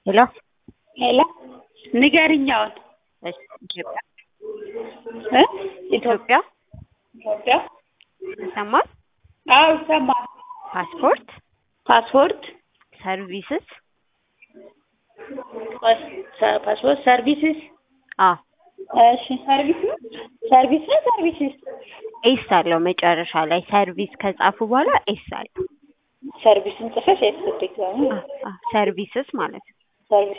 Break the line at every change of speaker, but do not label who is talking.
ሄሎ
ሄሎ ንገሪኝ አሁን
እሺ፣ ኢትዮጵያ
እ
ኢትዮጵያ
ኢትዮጵያ
ይሰማል።
አዎ ይሰማል።
ፓስፖርት
ፓስፖርት
ሰርቪስስ
ፓስ- ሰ- ፓስፖርት ሰርቪስስ
አ
እሺ ሰርቪስ ነው ሰርቪስ ነው ሰርቪስስ
ኤስ አለው መጨረሻ ላይ ሰርቪስ ከጻፉ በኋላ ኤስ አለው።
ሰርቪስን ጽፈሽ ያስፈልጋል
አ አ ሰርቪስስ ማለት ነው።